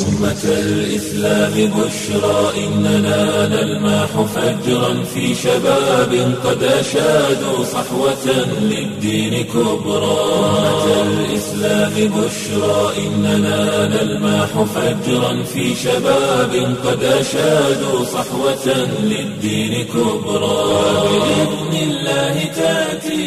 أمة الإسلام بشرى إننا نلمح فجرا في شباب قد أشادوا صحوة للدين كبرى أمة الإسلام بشرى إننا نلمح فجرا في شباب قد أشادوا صحوة للدين كبرى بإذن الله تأتي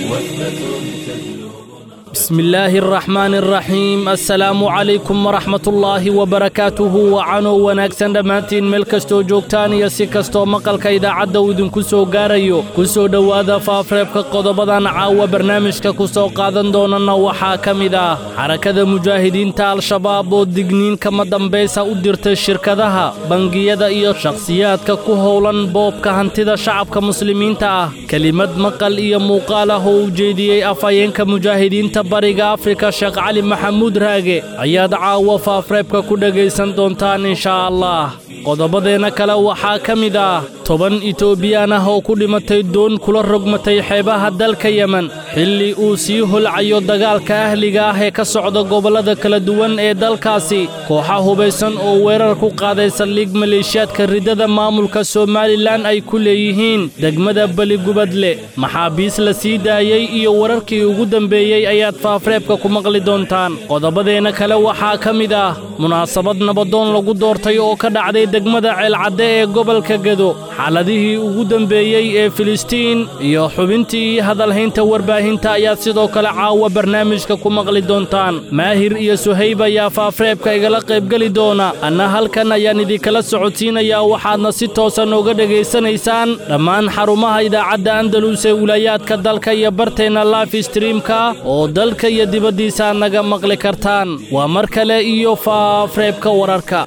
وثبة بسم الله الرحمن الرحيم assalaamu calaykum waraxmat ullaahi wabarakaatuhu wacanow wanaagsan dhammaantiin meel kastoo joogtaan iyo si kastoo maqalka idaacadda uu idinku soo gaarayo ku soo dhowaada faafreebka qodobadan caawa barnaamijka ku soo qaadan doonana waxaa ka mid ah xarakada mujaahidiinta al-shabaab oo digniin kama dambaysa u dirtay shirkadaha bangiyada iyo shakhsiyaadka ku howlan boobka hantida shacabka muslimiinta ah kelimad maqal iyo muuqaal ah oo u jeediyey afhayeenka mujaahidiinta bariga afrika sheekh cali maxamuud raage ayaad caawa faafreebka ku dhegaysan doontaan inshaa allah qodobadeenna kale waxaa ka mid ah toban itoobiyaan ah oo ku dhimatay doon kula rogmatay xeebaha dalka yemen xilli uu sii holcayo dagaalka ahliga ah ee ka socda gobollada kala duwan ee dalkaasi kooxa hubaysan oo weerar ku qaaday saldhig maleeshiyaadka riddada maamulka somalilan ay ku leeyihiin degmada beligubadle maxaabiis la sii daayey iyo wararkii ugu dambeeyey ayaad faafreebka ku maqli doontaan qodobadeenna kale waxaa ka mid ah munaasabad nabadoon lagu doortay oo ka dhacday degmada ceelcadde ee gobolka gedo xaaladihii ugu dambeeyey ee filistiin iyo xubintii hadalhaynta warbaahinta ayaad sidoo kale caawa barnaamijka ku maqli doontaan maahir iyo suhayb ayaa faafreebka igala qaybgeli doona anna halkan ayaan idinkala socodsiinayaa waxaadna si toosan uga dhegaysanaysaan dhammaan xarumaha idaacadda andalus ee wilaayaadka dalka iyo barteenna life streamka oo dalka iyo dibaddiisa naga maqli kartaan waa mar kale iyo faafreebka wararka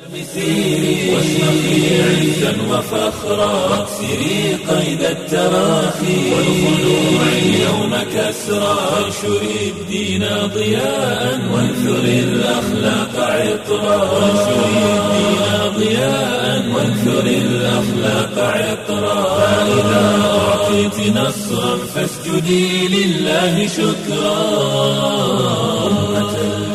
واشرقي عزا وفخرا واكسري قيد التراخي والخلوع اليوم كسرا وانشري الدين ضياء وانثري الأخلاق عطرا وانشري الدين ضياء وانثري الأخلاق عطرا فإذا أعطيت نصرا فاسجدي لله شكرا أمة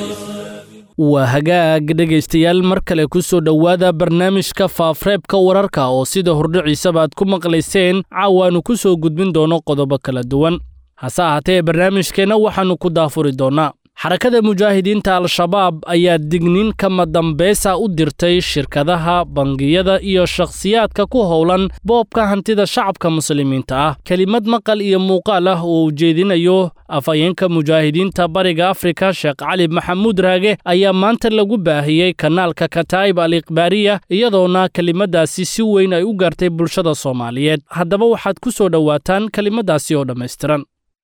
waa hagaag dhegaystayaal mar kale ku soo dhowaada barnaamijka faafreebka wararka oo sida hordhiciisaba aad ku maqlayseen caawaannu ku soo gudbin doono qodobo kala duwan hase ahaatee barnaamijkeenna waxaannu ku daafuri doonnaa xarakada mujaahidiinta al-shabaab ayaa digniin kama dambaysa u dirtay shirkadaha bangiyada iyo shakhsiyaadka ku howlan boobka hantida shacabka muslimiinta ah kelimad maqal iyo muuqaal ah oo ujeedinayo afhayeenka mujaahidiinta bariga afrika sheekh cali maxamuud raage ayaa maanta lagu baahiyey kanaalka kataa'ib al ikhbaariya iyadoona kelimadaasi si weyn ay u gaartay bulshada soomaaliyeed haddaba waxaad ku soo dhowaataan kelimadaasi oo dhammaystiran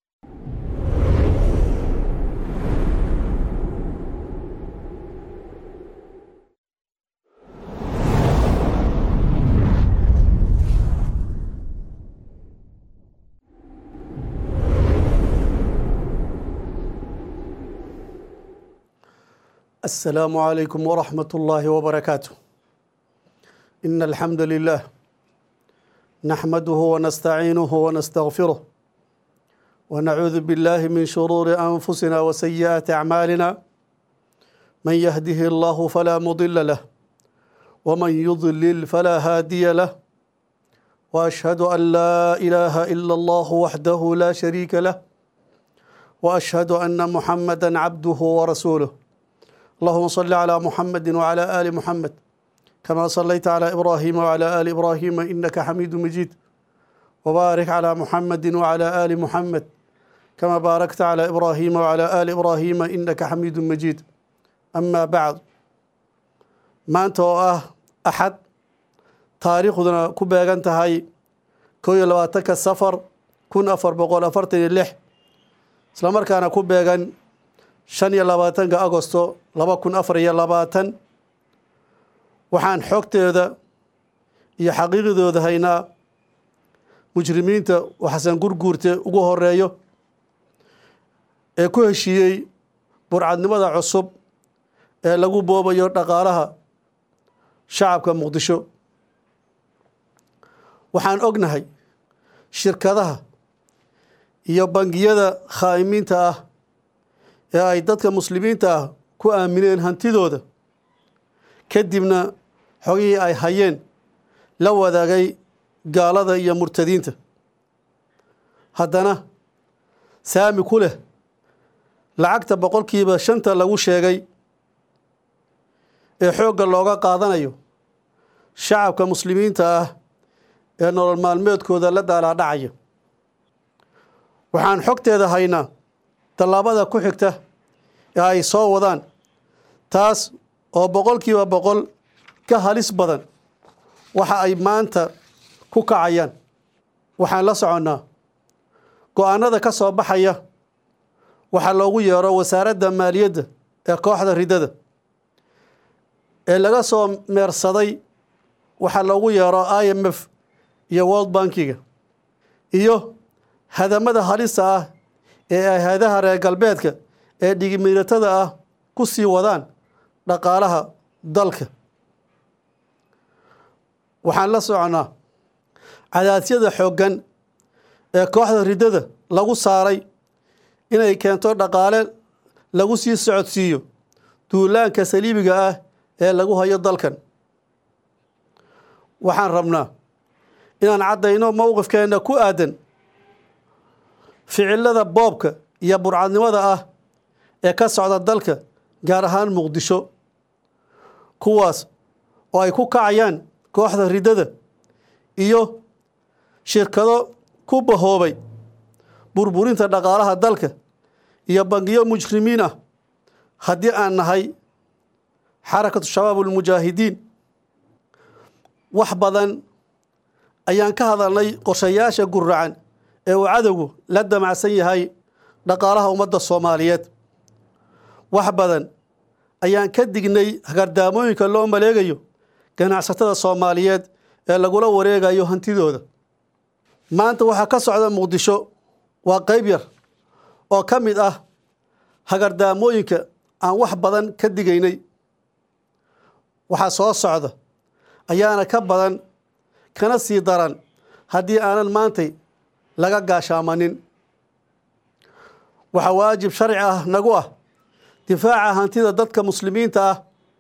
السلام عليكم ورحمة الله وبركاته إن الحمد لله نحمده ونستعينه ونستغفره ونعوذ بالله من شرور أنفسنا وسيئات أعمالنا من يهده الله فلا مضل له ومن يضلل فلا هادي له وأشهد أن لا إله إلا الله وحده لا شريك له وأشهد أن محمدا عبده ورسوله اللهم صل على محمد وعلى آل محمد كما صليت على إبراهيم وعلى آل إبراهيم إنك حميد مجيد وبارك على محمد وعلى آل محمد كما باركت على إبراهيم وعلى آل إبراهيم إنك حميد مجيد أما بعد ما أنت أحد تاريخنا كبيران تهاي كوي لواتك السفر كن أفر بقول أفرتني اللح سلامر كان كبيران shan iyo labaatanka agosto laba kun afar iyo labaatan waxaan xogteeda iyo xaqiiqidooda haynaa mujrimiinta oo xasan gurguurte ugu horeeyo ee ku heshiiyey burcadnimada cusub ee lagu boobayo dhaqaalaha shacabka muqdisho waxaan ognahay shirkadaha iyo bangiyada khaa'imiinta ah ee ay dadka muslimiinta ah ku aamineen hantidooda kadibna xogihii ay hayeen la wadaagay gaalada iyo murtadiinta haddana saami ku leh lacagta boqolkiiba shanta lagu sheegay ee xoogga looga qaadanayo shacabka muslimiinta ah ee nolol maalmeedkooda la daalaadhacaya waxaan xogteeda haynaa tallaabada ku xigta ee ay soo wadaan taas oo boqolkiiba boqol ka halis badan waxa ay maanta ku kacayaan waxaan la soconnaa go-aanada ka soo baxaya waxaa loogu yeero wasaaradda maaliyadda ee kooxda ridada ee laga soo meersaday waxaa loogu yeero i m f iyo world bankiga iyo hadamada halista ah ee ay hay-adaha reer galbeedka ee dhigimiiratada ah ku sii wadaan dhaqaalaha dalka waxaan la soconnaa cadaasyada xooggan ee kooxda ridada lagu saaray inay keento dhaqaale lagu sii socodsiiyo duulaanka saliibiga ah ee lagu hayo dalkan waxaan rabnaa inaan caddayno mowqifkeenna ku aadan ficilada boobka iyo burcadnimada ah ee ka socda dalka gaar ahaan muqdisho kuwaas oo ay ku kacayaan kooxda ridada iyo shirkado ku bahoobay burburinta dhaqaalaha dalka iyo bangiyo mujrimiin ah haddii aan nahay xarakatu shabaab ulmujaahidiin wax badan ayaan ka hadalnay qorshayaasha guracan ee uu cadowgu la damacsan yahay dhaqaalaha ummadda soomaaliyeed wax badan ayaan ka dignay hagardaamooyinka loo maleegayo ganacsatada soomaaliyeed ee lagula wareegayo hantidooda maanta waxaa ka socda muqdisho waa qayb yar oo ka mid ah hagardaamooyinka aan wax badan ka digaynay waxaa soo socda ayaana ka badan kana sii daran haddii aanan maantay laga gaashaamanin waxaa waajib sharci ah nagu ah difaaca hantida dadka muslimiinta ah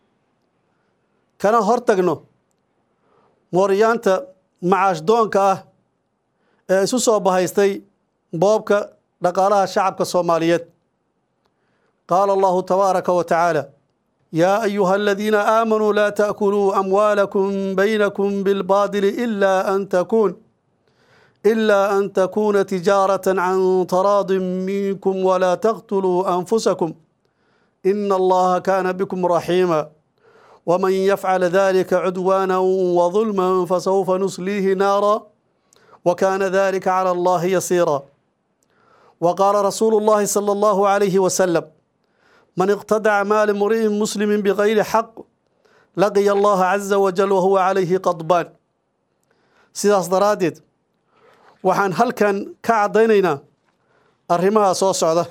kana hortagno mooryaanta macaash doonka ah ee isu soo bahaystay boobka dhaqaalaha shacabka soomaaliyeed qaala allahu tabaaraka wa tacaala yaa ayuha aladiina aamanuu laa taakuluu amwaalakum baynakum bilbaadili ila an takuun إلا أن تكون تجارة عن تراض منكم ولا تقتلوا أنفسكم إن الله كان بكم رحيما ومن يفعل ذلك عدوانا وظلما فسوف نصليه نارا وكان ذلك على الله يسيرا وقال رسول الله صلى الله عليه وسلم من اقتدع مال امرئ مسلم بغير حق لقي الله عز وجل وهو عليه قضبان sidaas daraaddeed waxaan halkan ka caddaynaynaa arrimaha soo socda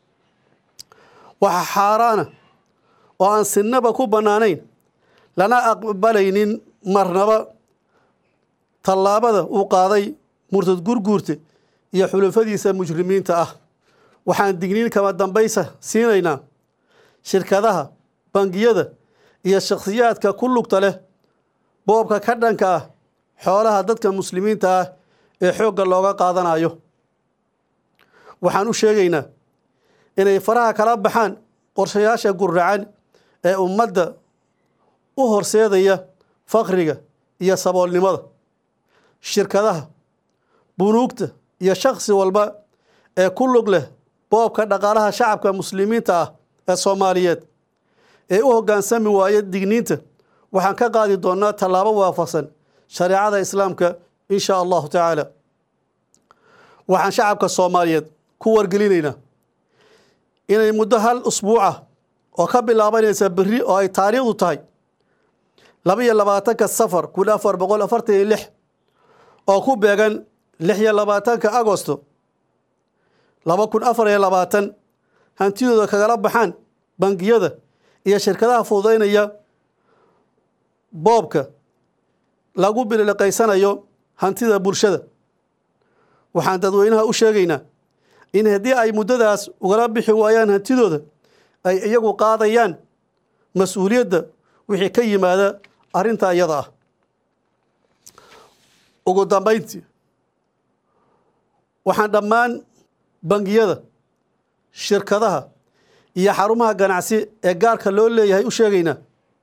waxa xaaraana oo aan sinnaba ku bannaanayn lana aqbalaynin marnaba tallaabada uu qaaday murtad gurguurta iyo xulufadiisa mujrimiinta ah waxaan digniin kama dambaysa siinaynaa shirkadaha bangiyada iyo shakhsiyaadka ku lugta leh boobka ka dhanka ah xoolaha dadka muslimiinta ah ee xoogga looga qaadanayo waxaan u sheegaynaa inay faraha kala baxaan qorshayaasha guracan ee ummadda u horseedaya fakriga iyo saboolnimada shirkadaha bunuugta iyo shakhsi walba ee ku lug leh boobka dhaqaalaha shacabka muslimiinta ah ee soomaaliyeed ee u hoggaansami waaya digniinta waxaan ka qaadi doonnaa tallaabo waafaqsan shareecada islaamka in shaa allahu tacaala waxaan shacabka soomaaliyeed ku wargelinaynaa inay muddo hal usbuuca oo ka bilaabanaysa berri oo ay taariikhdu tahay laba iyo labaatanka safar kun afar boqol afartan iyo lix oo ku beegan lix iyo labaatanka agosto laba kun afar iyo labaatan hantidooda kagala baxaan bangiyada iyo shirkadaha fududaynaya boobka lagu biliqaysanayo hantida bulshada waxaan dadweynaha u sheegaynaa in haddii ay muddadaas ugala bixi waayaan hantidooda ay iyagu qaadayaan mas-uuliyadda wixii ka yimaada arrinta iyada ah ugu dambayntii waxaan dhammaan bangiyada shirkadaha iyo xarumaha ganacsi ee gaarka loo leeyahay u sheegaynaa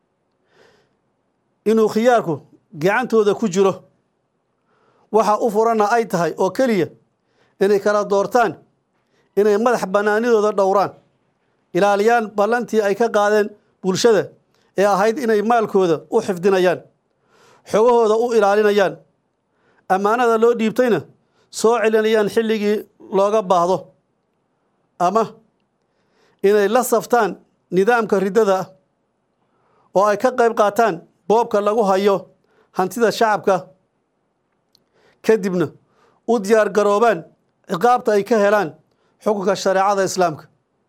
inuu khiyaarku gacantooda ku jiro waxa u furanna ay tahay oo keliya inay kala doortaan inay madax bannaanidooda dhowraan ilaaliyaan ballantii ay ka qaadeen bulshada ee ahayd inay maalkooda u xifdinayaan xogahooda u ilaalinayaan ammaanada loo dhiibtayna soo celinayaan xilligii looga baahdo ama inay la saftaan nidaamka riddada ah oo ay ka qayb qaataan boobka lagu hayo hantida shacabka kadibna u diyaar garoobaan ciqaabta ay ka helaan xukunka shareecada islaamka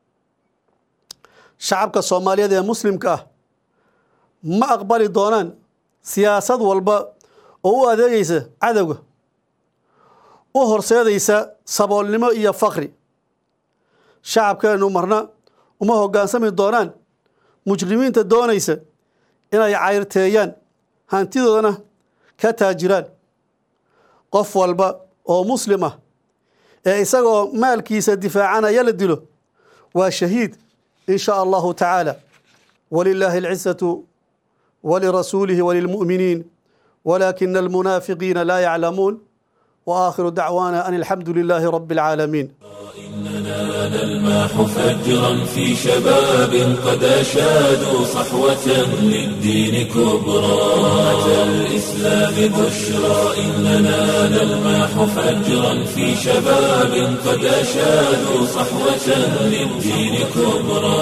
shacabka soomaaliyeed ee muslimka ah ma aqbali doonaan siyaasad walba oo u adeegaysa cadowga u horseedaysa saboolnimo iyo fakri shacabkeennu marna uma hoggaansami doonaan mujrimiinta doonaysa inay cayrteeyaan hantidoodana ka taajiraan qof walba oo muslim ah ee isagoo maalkiisa difaacanaya la dilo waa shahiid in shaa allahu tacaala walilaahi alcizatu walirasuulihi walilmu'miniin walaakina almunaafiqiina laa yaclamuun وآخر دعوانا أن الحمد لله رب العالمين إننا نلمح فجرا في شباب قد أشادوا صحوة للدين كبرى أتى الإسلام بشرى إننا نلمح فجرا في شباب قد أشادوا صحوة للدين كبرى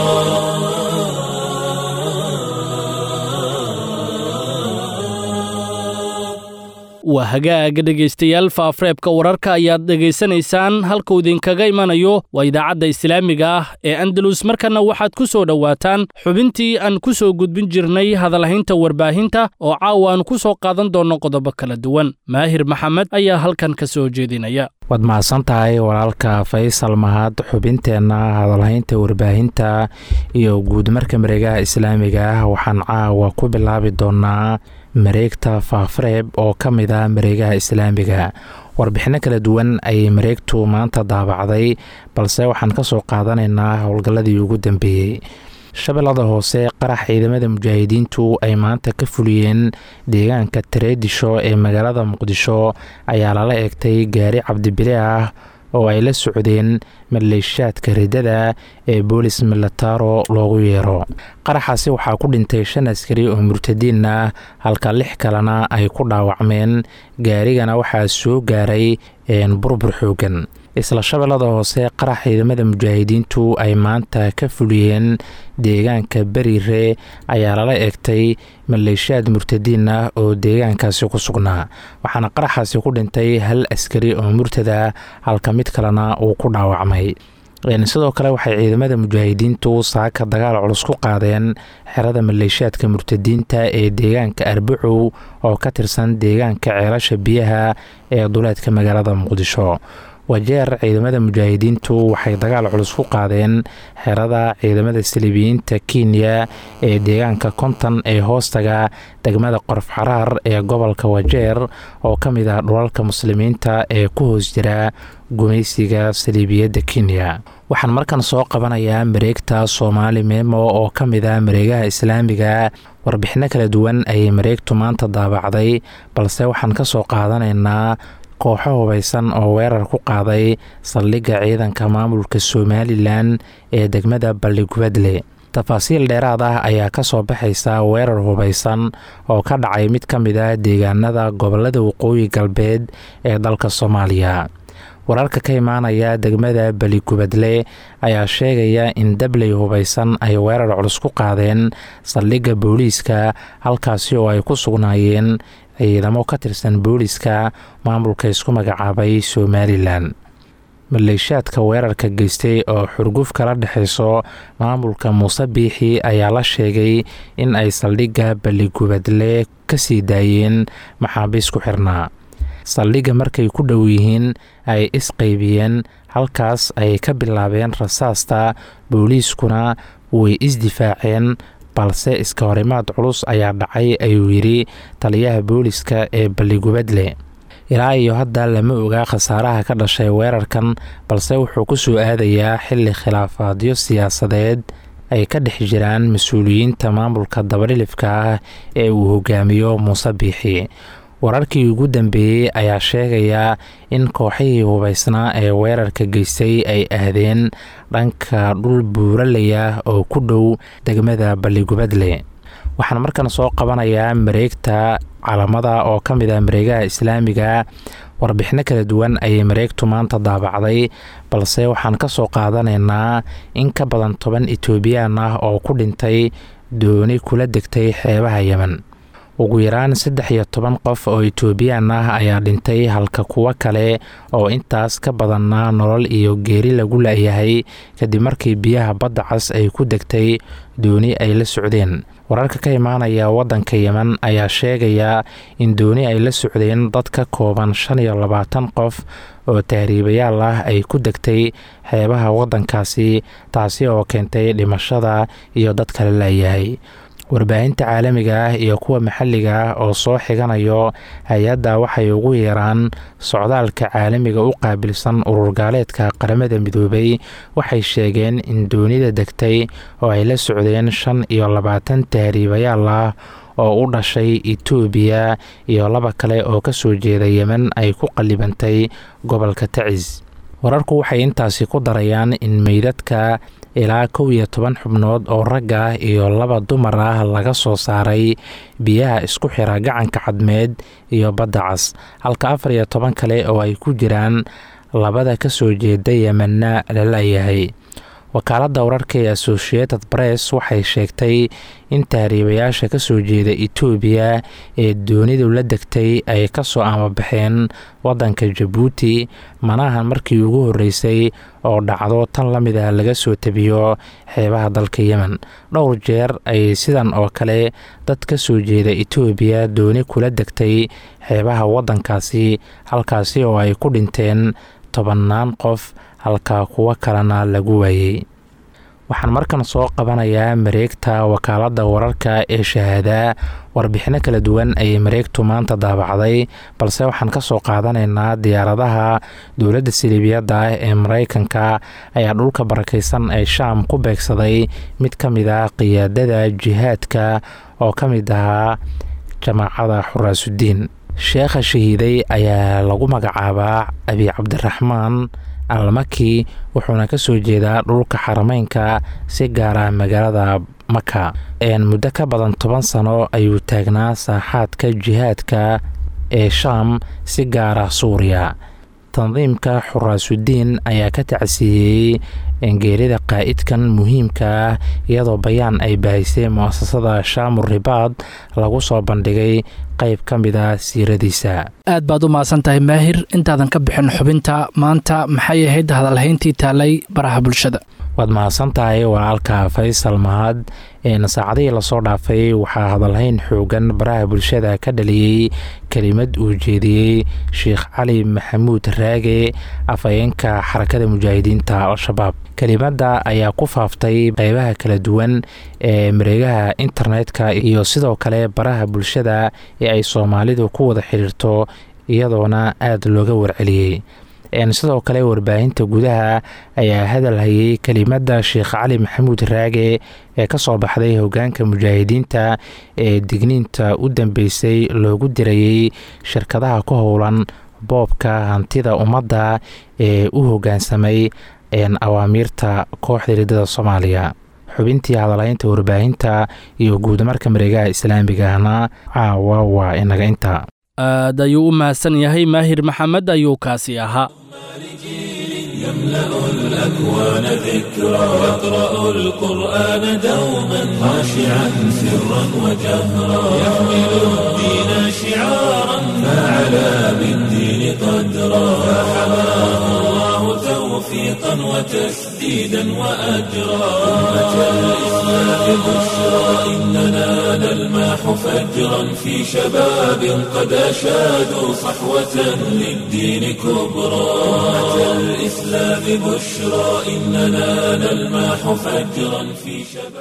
waa hagaaga dhegaystayaal faafreebka wararka ayaad dhegaysanaysaan halkuu idinkaga imanayo waa idaacadda islaamiga ah ee andalus markana waxaad ku soo dhowaataan xubintii aan ku soo gudbin jirnay hadalhaynta warbaahinta oo caawa aan ku soo qaadan doonno qodobo kala duwan maahir maxamed ayaa halkan ka soo jeedinaya waad mahadsan tahay walaalka faysal mahad xubinteenna hadalhaynta warbaahinta iyo guudmarka mareegaha islaamiga ah waxaan caawa ku bilaabi doonaa mareegta faafreeb oo ka mid ah mareegaha islaamiga warbixinno kala duwan ayay mareegtu maanta daabacday balse waxaan ka soo qaadanaynaa howlgalladii ugu dambeeyey shabeellada hoose qarax ciidamada mujaahidiintu ay maanta ka fuliyeen deegaanka tareedisho ee magaalada muqdisho ayaa lala eegtay gaari cabdibile ah oo ay la socdeen maleeshaadka riddada ee boolis milataro loogu yeero qaraxaasi waxaa ku dhintay shan askari oo murtadiin ah halka lix kalena ay ku dhaawacmeen gaarigana waxaa soo gaaray burbur xoogan isla shabeellada hoose qarax ciidamada mujaahidiintu ay maanta ka fuliyeen deegaanka beriire ayaa lala eegtay maleeshiyaad murtadiin ah oo deegaankaasi ku sugnaa waxaana qaraxaasi ku dhintay hal askari oo murtada halka mid kalena uu ku dhaawacmay sidoo kale waxay ciidamada mujaahidiintu saaka dagaal culus ku qaadeen xerada maleeshiyaadka murtadiinta ee deegaanka arbacow oo ka tirsan deegaanka ceelasha biyaha ee duleedka magaalada muqdisho wajeer ciidamada mujaahidiintu waxay dagaal culus ku qaadeen xerada ciidamada saliibiyiinta kenya ee deegaanka konton ee hoostaga degmada qorf xaraar ee gobolka wajeer oo ka mid ah dhulalka muslimiinta ee ku hoos jira gumaysiga saliibiyadda kenya waxaan markan soo qabanayaa mareegta soomaali meemo oo ka mid ah mareegaha islaamiga warbixinno kala duwan ayay mareegtu maanta daabacday balse waxaan ka soo qaadanaynaa kooxo hubaysan oo weerar ku qaaday saldhigga ciidanka maamulka somalilan ee degmada balligubadle tafaasiil dheeraad ah ayaa ka soo baxaysa weerar hubaysan oo ka dhacay mid ka mid ah deegaanada gobolada waqooyi galbeed ee dalka soomaaliya wararka ka imaanaya degmada baligubadle ayaa sheegaya in dabley hubaysan ay weerar culus ku qaadeen saldhigga booliiska halkaasi oo ay ku sugnaayeen ciidamo ka tirsan booliiska maamulka isku magacaabay somalilan maleeshaadka weerarka geystay oo xurguf kala dhexayso maamulka muuse biixi ayaa la sheegay in ay saldhigga baligubadle ka sii daayeen maxaabiis ku xirnaa saldhigga markay ku dhow yihiin ay isqaybiyeen halkaas ay ka bilaabeen rasaasta booliiskuna way isdifaaceen balse iska horimaad culus ayaa dhacay ayuu yidhi taliyaha booliska ee balligubadle ilaa iyo hadda lama ogaa khasaaraha ka dhashay weerarkan balse wuxuu ku soo aadayaa xilli khilaafaadyo siyaasadeed ay ka dhex jiraan mas-uuliyiinta maamulka dabadhilifka ah ee uu hogaamiyo muuse biixi wararkii ugu dambeeyey ayaa sheegaya in kooxihii hubaysnaa ee weerarka geystay ay ahdeen dhanka dhul buuralaya oo ku dhow degmada balligubadle waxaan markan soo qabanayaa mareegta calamada oo ka mid ah mareegaha islaamiga warbixino kala duwan ayay mareegtu maanta daabacday balse waxaan ka soo qaadanaynaa in ka badan toban etoobiyaan ah oo ku dhintay dooni kula degtay xeebaha yemen ugu yaraan saddex iyo toban qof oo etoobiyaan ah ayaa dhintay halka kuwo kale oo intaas ka badanna nolol iyo geeri lagu la-yahay kadib markii biyaha badda cas ay ku degtay dooni ay la socdeen wararka ka imaanaya waddanka yemen ayaa sheegaya in dooni ay la socdeen dad ka kooban shan iyo labaatan qof oo tahriibayaal ah ay ku degtay xeebaha waddankaasi taasi oo keentay dhimashada iyo dad kale layahay warbaahinta caalamiga ah iyo kuwa maxalliga ah oo soo xiganayo hay-adda waxay ugu yeeraan socdaalka caalamiga u qaabilsan ururgaaleedka qaramada midoobay waxay sheegeen in doonida degtay oo ay la socdeen shan iyo labaatan tahriibayaal ah oo u dhashay etoobiya iyo laba kale oo ka soo jeeda yemen ay ku qallibantay gobolka tacis wararku waxay intaasi ku darayaan in meydadka ilaa kow iyo toban xubnood oo rag ah iyo laba dumar ah laga soo saaray biyaha isku xira gacanka cadmeed iyo badda cas halka afar iyo toban kale oo ay ku jiraan labada ka soo jeeda yemenna la layahay wakaaladda wararka ee associated press waxay sheegtay in tahriibayaasha ka soo jeeda etoobiya ee doonidu la degtay ay ka soo amabaxeen waddanka jabuuti manahan markii ugu horreysay oo dhacdo tan la mid ah laga soo tabiyo xeebaha dalka yemen dhowr jeer ay sidan oo kale dad ka soo jeeda etoobiya dooni kula degtay xeebaha waddankaasi halkaasi oo ay ku dhinteen tobannaan qof halka kuwo kalena lagu waayey waxaan markan soo qabanayaa mareegta wakaaladda wararka ee shahaada warbixino kala duwan ayay mareegtu maanta daabacday balse waxaan ka soo qaadanaynaa diyaaradaha dowladda siliibiyadda ah ee maraykanka ayaa dhulka barakaysan ee shaam ku beegsaday mid ka mid ah qiyaadada jihaadka oo ka mid ahaa jamaacada xuraasudiin sheekha shahiiday ayaa lagu magacaabaa abi cabdiraxmaan almaki wuxuuna ka soo jeedaa dhulka xarameynka si gaar ah magaalada maka muddo ka badan toban sano ayuu taagnaa saaxaadka jihaadka ee shaam si gaara suuriya tandiimka xuraasudiin ayaa ka tacsiiyey geerida qaa'idkan muhiimka ah iyadoo bayaan ay baahisay mu'asasada shaamur ribaad lagu soo bandhigay qayb ka mid a siiradiisa aad baad u mahadsan tahay maahir intaadan ka bixin xubinta maanta maxay ahayd hadalhayntii taalay baraha bulshada waad mahadsan tahay walaalka faysal mahad saacadihii lasoo dhaafay waxaa hadalhayn xoogan baraha bulshada ka dhaliyey kelimad uu jeediyey sheekh cali maxamuud raage afhayeenka xarakada mujaahidiinta al-shabaab kelimadda ayaa ku faaftay qeybaha kala duwan ee mareegaha internetka iyo sidoo kale baraha bulshada ee ay soomaalidu ku wada xidhiirto iyadoona aada looga warceliyey sidoo kale warbaahinta gudaha ayaa hadal hayay kelimadda sheekh cali maxamuud raage ee ka soo baxday hogaanka mujaahidiinta ee digniinta u dambeysay loogu dirayey shirkadaha ku howlan boobka hantida ummadda ee u hogaansamay awaamiirta kooxda riddada soomaaliya xubintii hadalhaynta warbaahinta iyo guudamarka mareegaha islaamigahna caawa waa inaga inta aad ayuu u mahadsan yahay maahir maxamed ayuu kaasi ahaa يملأ الأكوان ذكرى يقرأ القرآن دوما خاشعا سرا وجهرا يحمل الدين شعارا فعلى بالدين قدرا فحماه الله توفيقا وتسديدا وأجرا أمة الإسلام بشرى إننا نلماح فجرا في شباب قد أشادوا صحوة للدين كبرى أمة الإسلام بشرى إننا نلماح فجرا في شباب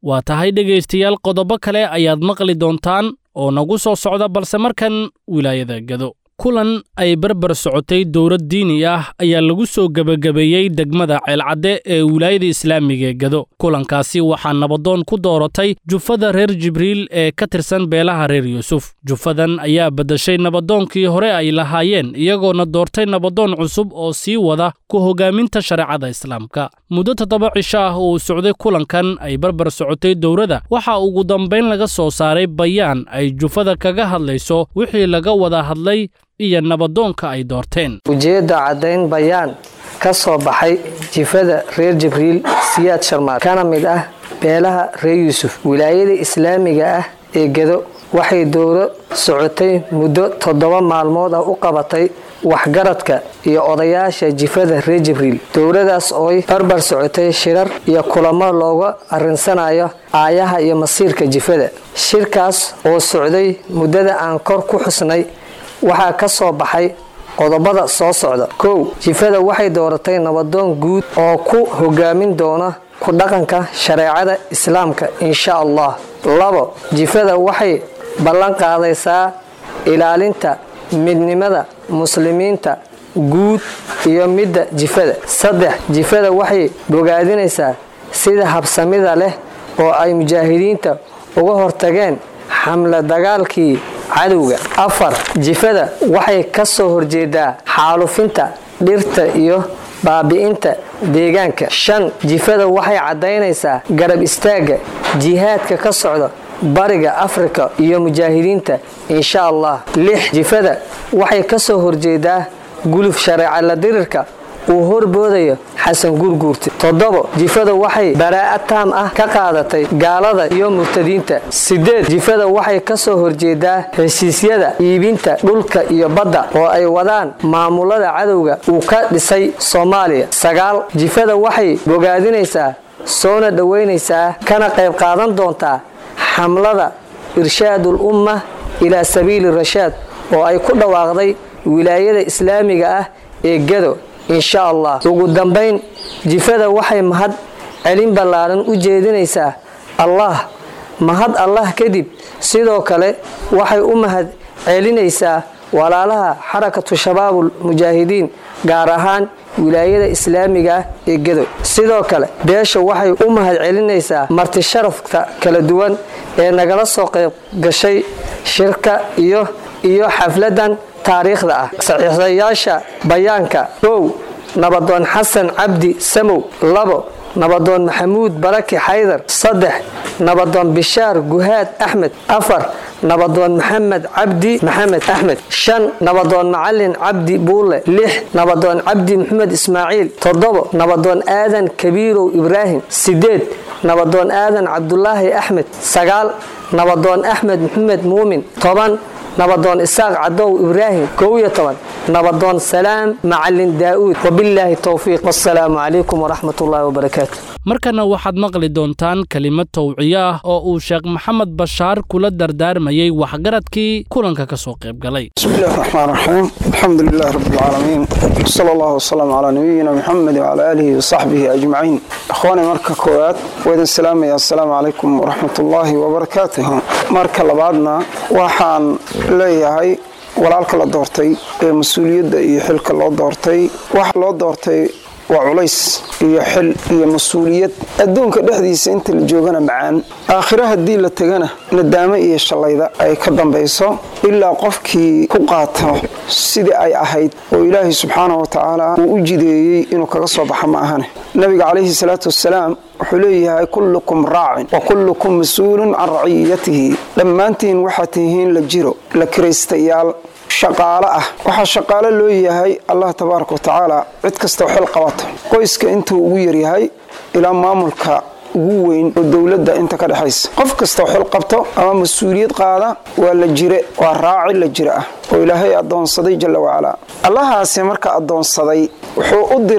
waa tahay dhegaystayaal qodobo kale ayaad maqli doontaan oo nagu soo socda balse markan wilaayada gado kulan ay barbar socotay dowlad diini ah ayaa lagu soo gebagabeeyey degmada ceelcadde ee wilaayada islaamiga ee gado kulankaasi waxaa nabadoon ku dooratay jufada reer jibriil ee ka tirsan beelaha reer yuusuf jufadan ayaa beddeshay nabadoonkii hore ay lahaayeen iyagoona doortay nabadoon cusub oo sii wada ku hogaaminta shareecada islaamka muddo toddoba cisho ah uu socday kulankan ay barbar socotay dowladda waxaa ugu dambayn laga soo saaray bayaan ay jufada kaga hadlayso wixii laga wada hadlay iyo nabadoonka ay doorteen ujeedda caddayn bayaan ka soo baxay jifada reer jibriil siyaad sharmaad kana mid ah beelaha reer yuusuf wilaayada islaamiga ah ee gedo waxay dowlo socotay muddo toddoba maalmood ah u qabatay waxgaradka iyo odayaasha jifada reer jibriil dowladaas ooy barbar socotay shirar iyo kulamo looga arinsanayo aayaha iyo masiirka jifada shirkaas oo socday muddada aan kor ku xusnay waxaa ka soo baxay qodobada soo socda kow jifada waxay dooratay nabadoon guud oo ku hogaamin doona ku dhaqanka shareecada islaamka insha allah labo jifada waxay ballan qaadaysaa ilaalinta midnimada muslimiinta guud iyo midda jifada saddex jifada waxay bogaadinaysaa sida habsamida leh oo ay mujaahidiinta uga hortageen xamla dagaalkii cadowga afar jifada waxay ka soo horjeedaa xaalufinta dhirta iyo baabi'inta deegaanka shan jifada waxay caddaynaysaa garab istaagga jihaadka ka socda bariga afrika iyo mujaahidiinta insha allah lix jifada waxay ka soo horjeedaa guluf shareeca la dirirka uu horboodayo xasan gurguurte toddobo jifada waxay baraa'a taam ah ka qaadatay gaalada iyo murtadiinta sideed jifada waxay ka soo horjeedaa heshiisyada iibinta dhulka iyo badda oo ay wadaan maamulada cadowga uu ka dhisay soomaaliya sagaal jifada waxay bogaadinaysaa soona dhoweynaysaa kana qayb qaadan doontaa xamlada irshaadul umma ilaa sabiili rashaad oo ay ku dhawaaqday wilaayada islaamiga ah ee gado insha allah ugu dambayn jifada waxay mahad celin ballaaran u jeedinaysaa allah mahad allah kadib sidoo kale waxay u mahad celinaysaa walaalaha xarakatu shabaabul mujaahidiin gaar ahaan wilaayada islaamiga ah ee gedo sidoo kale beesha waxay u mahad celinaysaa marti sharafka kala duwan ee nagala soo qayb gashay shirka iyo iyo xafladan taariikhda ah saxiixayaasha bayaanka kow nabadoon xasan cabdi samow labo nabadoon maxamuud baraki xaydar saddex nabadoon bishaar guhaad axmed afar nabadoon maxamed cabdi maxamed axmed shan nabadoon macalin cabdi buule lix nabadoon cabdi maxamed ismaaciil toddobo nabadoon aadan kabiirow ibraahim sideed nabadoon aadan cabdulaahi axmed sagaal nabadoon axmed maxamed muumin toban nabadoon isaaq cadow ibraahim kow iyo toban nabadoon salaam macalin daa'uud wabilaahi towfiiq wasalaamu calaykum waraxmat ullaahi wabarakaatu markana waxaad maqli doontaan kelimad tawciyo ah oo uu sheekh maxamed bashaar kula dardaarmayey waxgaradkii kulanka ka soo qayb galay بسم الله الرحمن الرحيم الحمد لله رب العالمين صلى الله وسلم على نبينا محمد وعلى آله وصحبه أجمعين أخواني مركة كوات وإذن السلام يا السلام عليكم ورحمة الله وبركاته مركة لبعضنا وحان ليهي walaalka la doortay ee mas-uuliyadda iyo xilka loo doortay waxa loo doortay waa culays iyo xil iyo mas-uuliyad adduunka dhexdiisa inta la joogana macaan aakhiro haddii la tegana nadaamo iyo shallayda ay ka dambayso ilaa qofkii ku qaato sidii ay ahayd oo ilaahay subxaanahu wa tacaala uu u jideeyey inuu kaga soo baxa ma ahane nabiga calayhi salaatu wasalaam wuxuu leeyahay kullukum raacin wa kullukum mas-uulun can raciyatihi dhammaantiin waxaad tihiin la jiro la kiraystayaal shaqaalo ah waxaa shaqaalo loo yahay allah tabaaraka wa tacaala cid kastao xil qabato qoyska intuu ugu yaryahay ilaa maamulka ugu weyn oo dowladda inta ka dhexaysa qof kastao xil qabto ama mas-uuliyad qaada waa la jire waa raaci la jire ah oo ilaahay addoonsaday jalla wacalaa allahaasi marka addoonsaday wuxuu u diray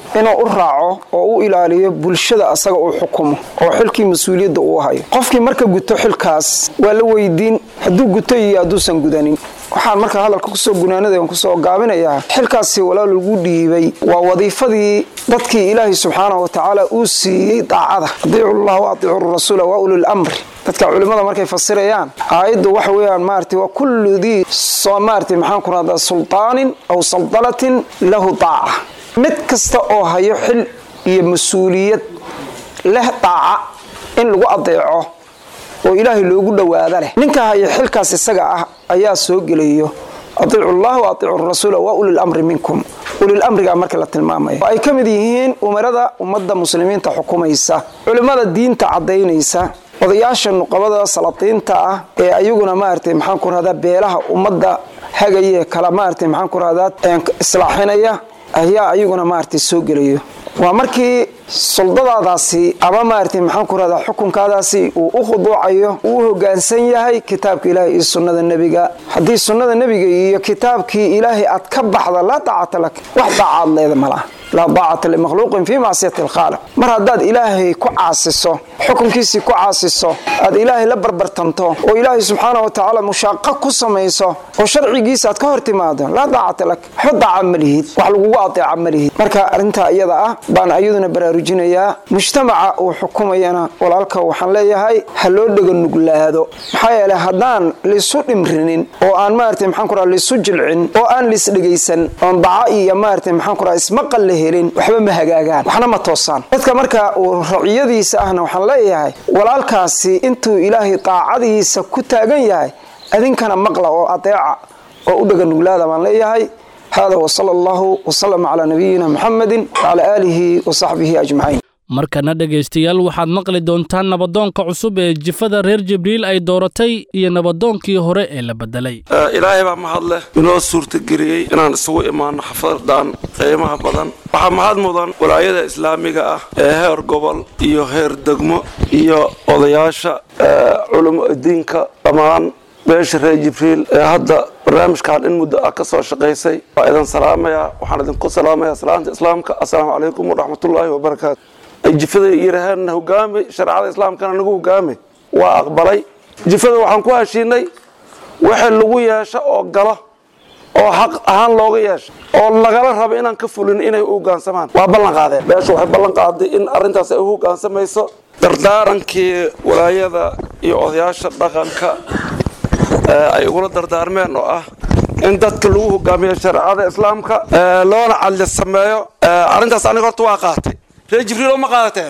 inuu u raaco oo u ilaaliyo bulshada asaga uu xukumo oo xilkii mas-uuliyadda uu hayo qofkii marka guto xilkaas waa la weydiin hadduu guto iyo hadduusan gudanin waxaan marka hadalka kusoo gunaanada kusoo gaabinayaa xilkaasi walaal lagu dhiibay waa wadiifadii dadkii ilaahay subxaanahu watacaala uu siiyey daacada adiicu llah wa adiicu rasuula wa ulil amri dadka culimmada markay fasirayaan aayaddu waxa weeyaan maarata waa kullu dii soo maarata maxaan ku rahdaa sultaanin aw saldalatin lahu daaca mid kasta oo hayo xil iyo mas-uuliyad leh daaca in lagu adeeco oo ilaahay loogu dhowaada leh ninka haya xilkaas isaga ah ayaa soo gelayo adiicu llah wa adiicu rasuula wa ulil amri minkum ulil amriga marka la tilmaamaya ay ka mid yihiin umarada ummadda muslimiinta xukumaysa culimmada diinta caddaynaysa odayaasha nuqabada salatiinta ah ee ayaguna maaragtay maxaan ku rahdaa beelaha ummadda hagaye kala maaragtay maxaan ku rahdaa islaaxinaya ayaa ayaguna maaragtay soo gelayo waa markii soldadaadaasi ama maaragtay maxaan ku rahdaa xukunkaadaasi uu u khuduucayo uu u hogaansan yahay kitaabka ilaahay iyo sunnada nebiga haddii sunnada nebiga iyo kitaabkii ilaahay aad ka baxda laa daacata lak wax daacaad leeda malaha laa daacata limakhluuqin fii macsiyati alkhaaliq mar haddaad ilaahay ku caasiso xukunkiisii ku caasiso aad ilaahay la barbartanto oo ilaahay subxaana wa tacaala mushaaqo ku samayso oo sharcigiisa aad ka hor timaado laa daacata lak waxba daaca ma lihid wax lagugu adeeca ma lihid marka arrintaa iyada ah baan ayaduna baraarujinayaa mujtamaca uu xukumayana walaalka waxaan leeyahay ha loo dhega nuglaado maxaa yeele haddaan laysu dhimrinin oo aan maarata maxaan kuraa laysu jilcin oo aan laisdhegaysan oon daca iyo maarata maxaan kuraa ismaqal la helin waxba ma hagaagaan waxna ma toosaan dadka marka uu raciyadiisa ahna waxaan leeyahay walaalkaasi intuu ilaahay daacadiisa ku taagan yahay adinkana maqla oo adeeca oo u dhega nuglaada baan leeyahay hada wsala allahu wsalama calaa nabiyina muxamedin wacala aalihi wasaxbihi ajmaciin markana dhegaystayaal waxaad maqli doontaan nabadoonka cusub ee jifada reer jibriil ay dooratay iyo nabadoonkii hore ee la bedelay ilaahay baa mahad leh inoo suurtageliyey inaan isugu imaano xafadan qiimaha badan waxaa mahad mudan walaayada islaamiga ah ee heer gobol iyo heer degmo iyo odayaasha culamo diinka dhammaan beesha reer jibriil ee hadda barnaamijkan in muddo ah ka soo shaqaysay waa idin salaamayaa waxaan idinku salaamayaa salaanta islaamka assalaamu calaykum waraxmatullaahi wabarakaatu ay jifada yidhaaheenna hogaami shareecada islaamkana nagu hogaami waa aqbalay jifada waxaan ku heshiinay wixii lagu yeesho oo galo oo xaq ahaan looga yeesho oo lagala rabo inaan ka fulin inay u hogaansamaan waa ballan qaadeen beesha waxay ballan qaaday in arrintaas ay u hogaansamayso dardaarankii walaayada iyo odayaasha dhaqanka ay igula dardaarmeen oo ah in dadka lagu hogaamiyo shareecada islaamka loona cadli sameeyo arrintaas aniga horta waa qaatay reer jibriil oo ma qaadateen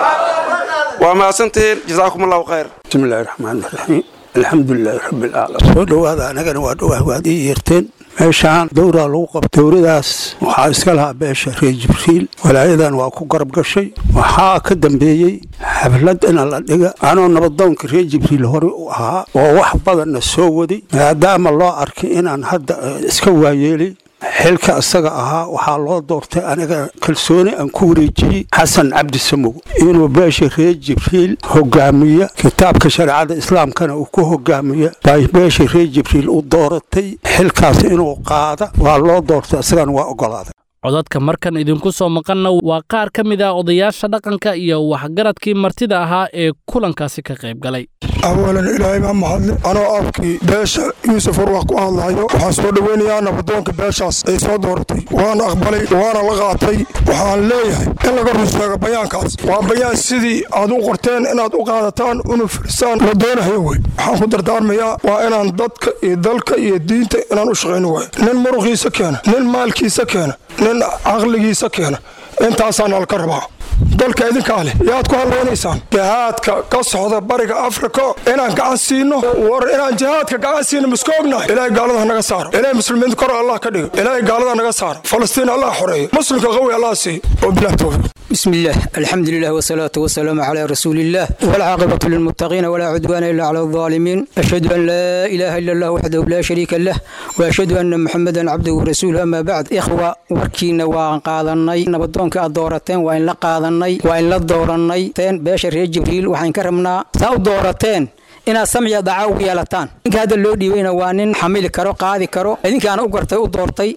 waa mahadsantihiin jasaakum allahu khayr bismi illaahi raxmaan raxiim alxamdulilaahi rabbilcaalamiin soo dhowaada anagana waa dhowah waad ii yeerteen meeshaan dowraa lagu qaba dowradaas waxaa iska lahaa beesha reer jibriil walaayadan waa ku garab gashay waxaa ka dambeeyey xaflad ina la dhiga anoo nabadoonka reer jibriil hore u ahaa oo wax badanna soo waday maadaama loo arkay inaan hadda iska waayeelay xilka isaga ahaa waxaa loo doortay aniga kalsooni aan ku wareejiyey xasan cabdi samow inuu beesha reer jibriil hogaamiya kitaabka shareecada islaamkana uu ku hogaamiya bay beesha reer jibriil u dooratay xilkaas inuu qaada waa loo doortay isagana waa ogolaaday codadka markan idinku soo maqanna waa qaar ka mid ah odayaasha dhaqanka iyo waxgaradkii martida ahaa ee kulankaasi ka qayb galay awalan ilaahay baa mahadle anoo afkii beesha yuusuf warwax ku hadlahayo waxaan soo dhoweynayaa nabadoonka beeshaas ay soo dooratay waana aqbalay waana la qaatay waxaan leeyahay in laga run sheego bayaankaas waa bayaan sidii aad u qorteen inaad u qaadataan una firisaan la doonahayo wey waxaan ku dardaarmayaa waa inaan dadka iyo dalka iyo diinta inaan u shaqayno way nin muruqiisa keena nin maalkiisa keena nin caqligiisa keena intaasaana laka rabaa dalka idinkaa leh yaad ku hadlaynaysaan jihaadka ka socda bariga afrika inaan gacan siino war inaan jihaadka gacan siino miska ognahay ilaahay gaalada naga saaro ilaahay muslimiinta kor allah ka dhigo ilaahay gaalada naga saaro falastiin allah xoreeyo muslimka qawi allah siiyo wabilah towfiiq بسم الله الحمد لله والصلاة والسلام على رسول الله والعاقبة للمتقين ولا عدوان إلا على الظالمين أشهد أن لا إله إلا الله وحده لا شريك له وأشهد أن محمدا عبده ورسوله أما بعد إخوة وركينا وان قادناي نبضونك الدورتين وإن لا قادناي وإن لا دورناي تين باشر جبريل وحين كرمنا ساو دورتين inaad samciya dacaa ugu yeelataan ninka hadda loo dhiibayna waa nin xamili karo qaadi karo idinkaana u gartay u doortay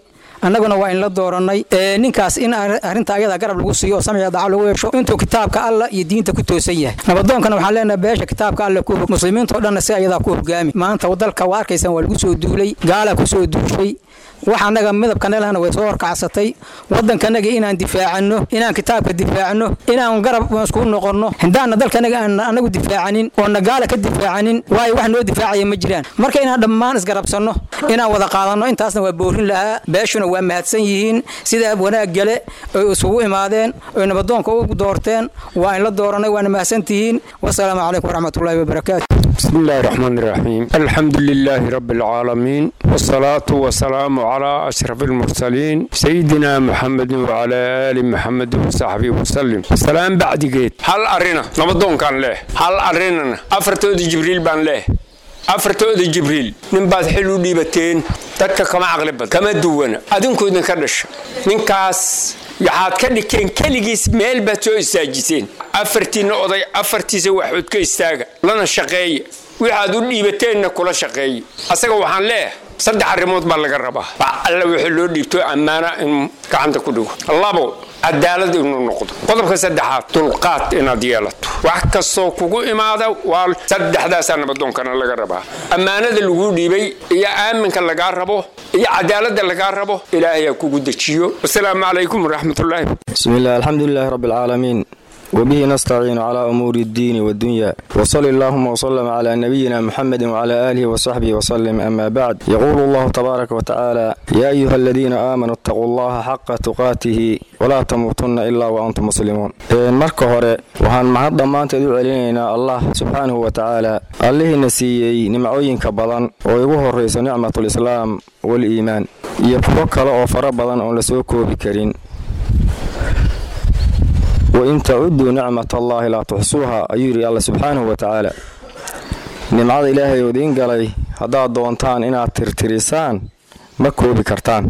annaguna waa inla doorannay ninkaas in arrinta ayada garab lagu siiyo oo samciga daca lagu yeesho intuu kitaabka alla iyo diinta ku toosan yahay nabadoonkana waxaan leenahay beesha kitaabka alle ku muslimiinta o dhanna si ayadaa ku hogaami maanta dalka waa arkaysaan waa lagu soo duulay gaalaa ku soo duushay wax annaga midabkanelahna way soo horkacsatay waddankanaga inaan difaacano inaan kitaabka difaacno inaan garab isku noqonno hindaanna dalkanaga aan anagu difaacanin oo nagaala ka difaacanin waayo wax noo difaacaya ma jiraan marka inaan dhammaan isgarabsanno inaan wada qaadanno intaasna waa boorin lahaa beeshuna waa mahadsan yihiin sidaa wanaag gale oy isugu imaadeen oy nabadoonka u doorteen waa in la dooranay waana mahadsantihiin wasalaamu calaykum waraxmatullaahi wabarakaatu بسم الله الرحمن الرحيم الحمد لله رب العالمين والصلاة والسلام على أشرف المرسلين سيدنا محمد وعلى آل محمد وصحبه وسلم السلام بعد جيت هل أرنا نبضون كان له هل أرنا أفرتود جبريل بان له أفرتود جبريل نبات حلو ديبتين dadka kama caqli badan kama duwana adinkoodna ka dhasha ninkaas waxaad ka dhigteen keligiis meel baad soo istaajiseen afartiinna oday afartiisa waxood ka istaaga lana shaqeeya waxaad u dhiibateenna kula shaqeeya asaga waxaan leeyahay saddex arrimood baa laga rabaa alla wixii loo dhiibto ammaana inuu gacanta ku dhigo labo cadaalad inuu noqdo qodobka saddexaad dulqaad inaad yeelato wax kastoo kugu imaada waa saddexdaasaa nabadoonkana laga rabaa ammaanada laguu dhiibay iyo aaminka lagaa rabo iyo cadaaladda lagaa rabo ilaahay ha kugu dejiyo wasalaamu calaykum waraxmatullaahi بسم الله الحمد لله رب العالمين وبه نستعين على أمور الدين والدنيا وصلى اللهم وسلم على نبينا محمد وعلى آله وصحبه وسلم أما بعد يقول الله تبارك وتعالى يا أيها الذين آمنوا اتقوا الله حق تقاته ولا تموتن إلا وأنتم مسلمون marka hore waxaan mahad dhammaanteed u celinaynaa allah subxaanahu wa tacaala allihiina siiyey nimcooyinka badan oo igu horrayso nicmatulislaam wal-iimaan iyo kuwo kale oo fara badan oon la soo koobi karin wain tacuduu nicmat allaahi laa tuxsuuha ayuu yidhi alla subxaanahu wa tacaala nimcada ilaahay oo idiin galay haddaad doontaan inaad tirtirisaan ma koobi kartaan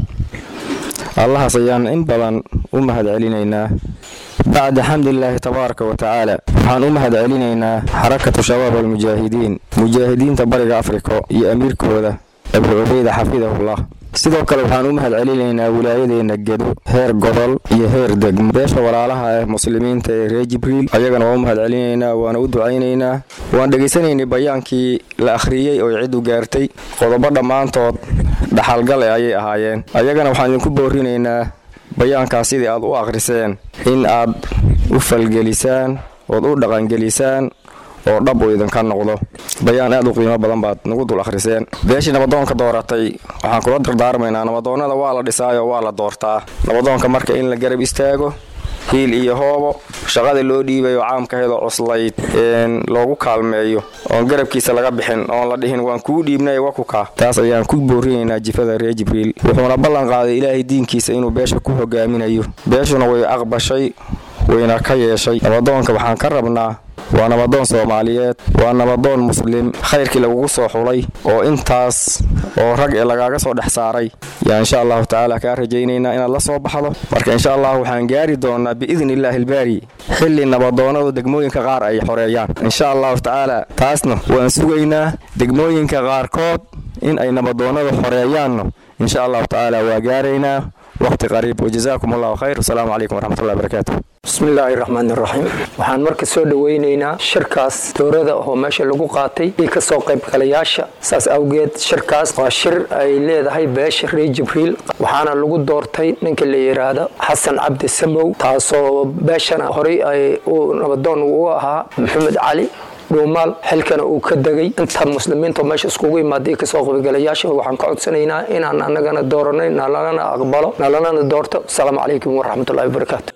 allahaas ayaan in badan u mahad celinaynaa bacda xamdilaahi tabaaraka wa tacaala waxaan u mahad celinaynaa xarakatu shabaab almujaahidiin mujaahidiinta bariga afrika iyo amiirkooda abu cubeyda xafidahullah sidoo kale waxaan u mahad celinaynaa wilaayadeenna gedo heer gobol iyo heer degmo beesha walaalaha ah muslimiinta ee reer jibriil ayagana waan u mahad celinaynaa waana u ducaynaynaa waan dhegaysanaynay bayaankii la akhriyey oo ciddu gaartay qodobo dhammaantood dhaxalgale ayay ahaayeen ayagana waxaan idinku boorinaynaa bayaankaas sidii aad u akhriseen in aad u falgelisaan ood u dhaqangelisaan oo dhab uu idinka noqdo bayaan aad u qiimo badan baad nagu dul akhriseen beeshii nabadoonka dooratay waxaan kula dardaarmaynaa nabadoonnada waa la dhisaayo waa la doortaa nabadoonka marka in la garab istaago hiil iyo hoobo shaqada loo dhiibayo caamkaheedoo cuslayd loogu kaalmeeyo oon garabkiisa laga bixin oon la dhihin waan kuu dhiibnay wakukaa taas ayaan ku boorinaynaa jifada reer jibriil wuxuuna ballan qaaday ilaahay diinkiisa inuu beesha ku hogaaminayo beeshuna way aqbashay wayna ka yeeshay nabadoonka waxaan ka rabnaa waa nabadoon soomaaliyeed waa nabadoon muslim khayrkii lagugu soo xulay oo intaas oo rag ee lagaaga soo dhex saaray yaa insha allahu tacaala kaa rajaynaynaa inaad la soo baxdo marka insha allah waxaan gaari doonaa biidni illaahi albaari xilli nabadoonnadu degmooyinka qaar ay xoreeyaan insha allahu tacaala taasna waan sugaynaa degmooyinka qaarkood in ay nabadoonnadu xoreeyaanno insha allahu tacaala waa gaaraynaa waqti qariib wajazaakum allahu khayr wasalaamu calaykum waraxmatullahi barakaatu bismillaahi raxmaan iraxiim waxaan marka soo dhoweynaynaa shirkaas dowrada oo meesha lagu qaatay iyo kasoo qaybgalayaasha saas awgeed shirkaas waa shir ay leedahay beesha reer jibriil waxaana lagu doortay ninka la yidhaahdo xasan cabdi samow taasoo beeshana horey ay nabadoon uu ahaa maxamed cali dhuumaal xilkana uu ka degay inta muslimiinta meesha iskugu imaaday kasoo qaybgalayaasha waxaan ka codsanaynaa inaan annagana dooranay nalana aqbalo nalanana doorto asalaamu calaykum waraxmatullahi wabarakaatu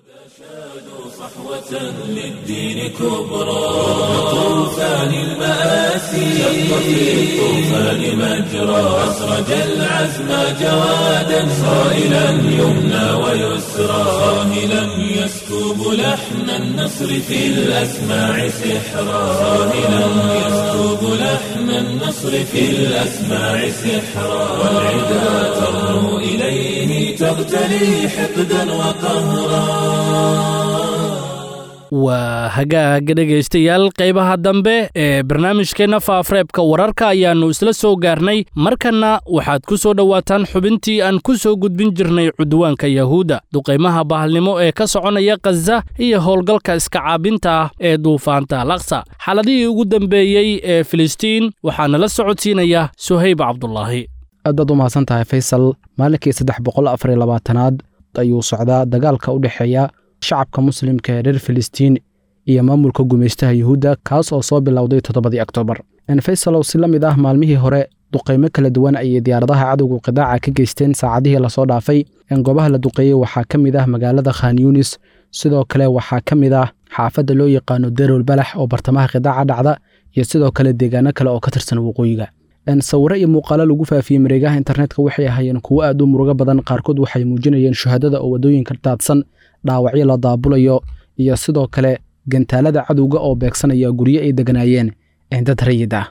للدين كبرى طوفان المآسي شق في الطوفان مجرى أسرج العزم جوادا صائلا يمنى ويسرى صاهلا يسكب لحن النصر في الأسماع سحرا صاهلا يسكب لحن النصر في الأسماع سحرا والعدا ترنو إليه تغتلي حقدا وقهرا waa hagaaga dhegaystayaal qaybaha dambe ee barnaamijkeenna faafareebka wararka ayaannu isla soo gaarnay markanna waxaad ku soo dhowaataan xubintii aan ku soo gudbin jirnay cudwaanka yahuudda duqaymaha bahalnimo ee ka soconaya khaza iyo howlgalka iska caabinta ah ee duufaanta alaqsa xaaladihii ugu dambeeyey ee filistiin waxaana la socodsiinaya suhayb cabdulaahi aadaad u mahadsan tahay faysal maalinkii saddex boqol afar iyo labaatanaad ayuu socdaa dagaalka u dhexeeya shacabka muslimka ee reer filistiin iyo maamulka gumaystaha yuhuudda kaas oo soo bilowday toddobadii oktoobar faysalow si la mid ah maalmihii hore duqaymo kala duwan ayay diyaaradaha cadowga qidaaca ka geysteen saacadihii lasoo dhaafay goobaha la duqeeyey waxaa ka mid ah magaalada khan yunis sidoo kale waxaa ka mid ah xaafadda loo yaqaano derol balax oo bartamaha qidaaca dhacda iyo sidoo kale deegaano kale oo ka tirsan waqooyiga sawiro iyo muuqaalo lagu faafiyey mareegaha internetka waxay ahaayeen kuwo aad u murugo badan qaarkood waxay muujinayeen shuhadada oo waddooyinka daadsan dhaawacyo la daabulayo iyo sidoo kale gantaalada cadowga oo beegsanaya guryo ay deganaayeen dad rayid ah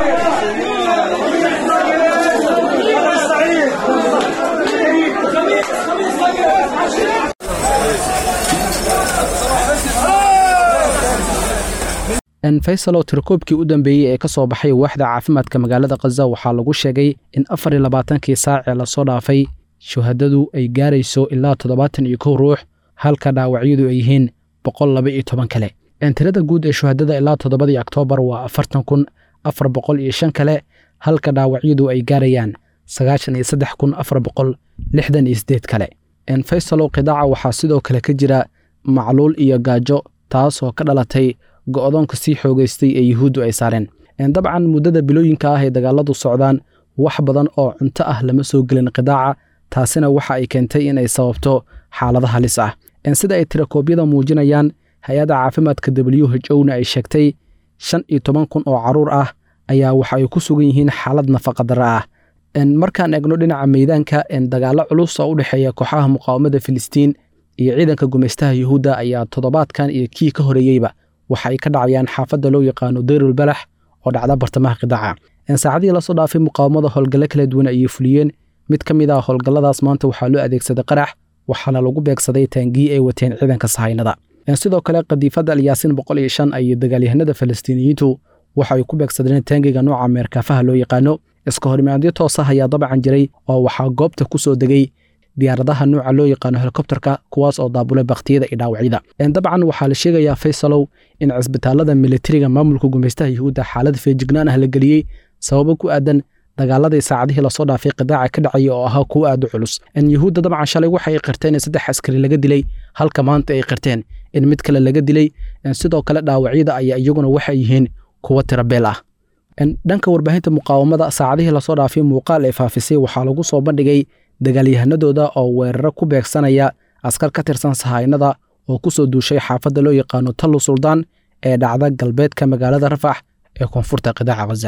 faysal oo tirakoobkii u dambeeyey ee ka soo baxay waaxda caafimaadka magaalada khaza waxaa lagu sheegay in afar iyo labaatankii saac ee lasoo dhaafay shuhadadu ay gaarayso ilaa toddobaatan iyo kow ruux halka dhaawacyadu ay yihiin boqol laba iyo toban kale tirada guud ee shuhadada ilaa toddobadii oktoobar waa afartan kun afar boqol iyo shan kale halka dhaawacyadu ay gaarayaan sagaashan iyo saddex kun afar boqol lixdan iyo siddeed kale faysalow qidaaca waxaa sidoo kale ka jira macluul iyo gaajo taasoo ka dhalatay go'doonka sii xoogaystay ee yuhuuddu ay saareen dabcan muddada bilooyinka ah ee dagaaladu socdaan wax badan oo cunto ah lama soo gelin qidaaca taasina waxa ay keentay in ay sababto xaalado halis ah sida ay tirakoobyada muujinayaan hay-adda caafimaadka w h o na ay sheegtay shan iyo toban kun oo carruur ah ayaa waxa ay ku sugan yihiin xaalad nafaqadara ah markaan eegno dhinaca meydaanka dagaallo culus oo u dhexeeya kooxaha muqaawamada filistiin iyo ciidanka gumaystaha yuhuudda ayaa toddobaadkan iyo kii ka horeeyeyba waxa ay ka dhacayaan xaafadda loo yaqaano dayrul balax oo dhacda bartamaha qidaaca saacadihii lasoo dhaafay muqaawamada howlgallo kala duwan ayay fuliyeen mid ka mid ah howlgalladaas maanta waxaa loo adeegsaday qarax waxaana lagu beegsaday taangii ay wateen ciidanka sahaynada sidoo kale kadiifadda alyaasiin boqol iyo shan ayay dagaalyahanada falastiiniyiintu waxa ay ku beegsadeen taangiga nooca meerkaafaha loo yaqaano iska horimaadyo toos ah ayaa dabcan jiray oo waxaa goobta ku soo degay diyaaradaha nuuca loo yaqaano helikobterka kuwaas oo daabulay bakhtiyada iyo dhaawacyada dabcan waxaa la sheegayaa faysalow in cisbitaalada militariga maamulka gumaystaha yuhuudda xaalad feejignaan ah la geliyey sababo ku aadan dagaaladii saacadihii lasoo dhaafay qidaaca ka dhacaya oo ahaa kuwo aad u culus yuhuudda dabcan shalay waxay qirteen in saddex askari laga dilay halka maanta ay qirteen in mid kale laga dilay sidoo kale dhaawacyada ayaa iyaguna waxay yihiin kuwo tirabeel ah dhanka warbaahinta muqaawamada saacadihii lasoo dhaafay muuqaal ay faafisay waxaa lagu soo bandhigay dagaalyahanadooda oo weeraro ku beegsanaya askar ka tirsan sahaynada oo ku soo duushay xaafadda loo yaqaano tallu suldaan ee dhacda galbeedka magaalada rafax ee koonfurta qidaaca khaza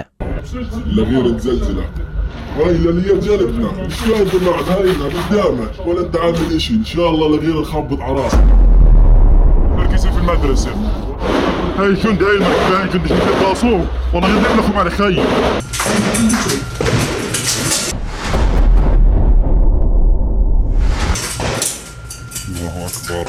لغير مزلزلة هاي لانيات جانبنا مش لازم مع هاينا قدامك ولا انت عامل اشي ان شاء الله لغير نخبط على راسك مركزي في المدرسة هاي كنت هاي المكان هاي كنت شفت القاصوم والله غير لكم على خي الله اكبر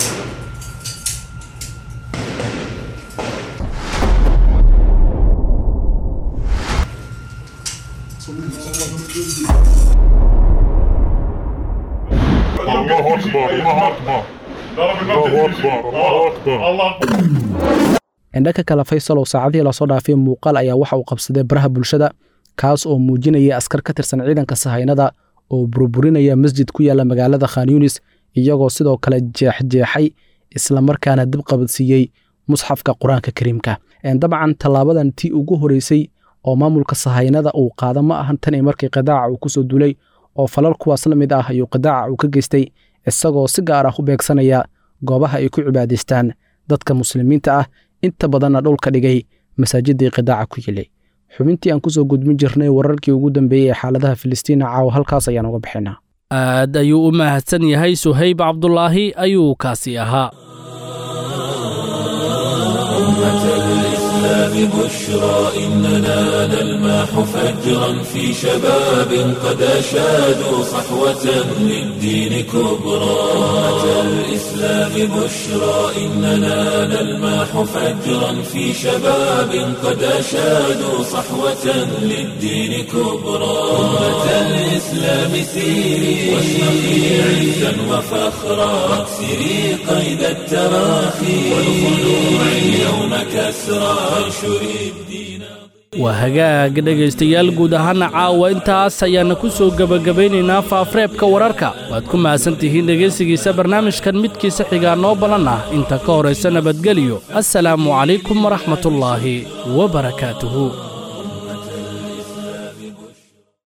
الله اكبر الله اكبر الله اكبر الله اكبر الله اكبر indhanka kale faysal oo saacadihii lasoo dhaafay muuqaal ayaa waxa uu qabsaday baraha bulshada kaas oo muujinaya askar ka tirsan ciidanka sahaynada oo burburinaya masjid ku yaalla magaalada khan yunis iyagoo sidoo kale jeexjeexay islamarkaana dib qabadsiiyey musxafka qur-aanka kariimka dabcan tallaabadan tii ugu horeysay oo maamulka sahaynada uu qaada ma ahan tan markii qidaaca uu kusoo duulay oo falal kuwaas la mid ah ayuu qidaaca uu ka geystay isagoo si gaar ah u beegsanaya goobaha ay ku cibaadaystaan dadka muslimiinta ah inta badanna dhulka dhigay masaajidii qidaaca ku yilay xubintii aan kusoo gudbin jirnay wararkii ugu dambeeyey ee xaaladaha filistiina caawa halkaas ayaan uga bixinaa aad ayuu u mahadsan yahay suhayb cabdulaahi ayuu kaasi ahaa أمة الإسلام بشرى إننا نلمح فجرا في شباب قد أشادوا صحوة للدين كبرى أمة الإسلام بشرى إننا نلمح فجرا في شباب قد أشادوا صحوة للدين كبرى أمة الإسلام سيري واشرقي عزا وفخرا واكسري قيد التراخي والخلوع اليوم كسرى وانشري الدين waa hagaag dhegaystayaal guud ahaana caawa intaas ayaana ku soo gebagabaynaynaa faafreebka wararka waad ku mahadsan tihiin dhegaysigiisa barnaamijkan midkiisa xigaa noo balan ah inta ka horaysa nabadgelyo assalaamu calaykum waraxmatullaahi wa barakaatuhu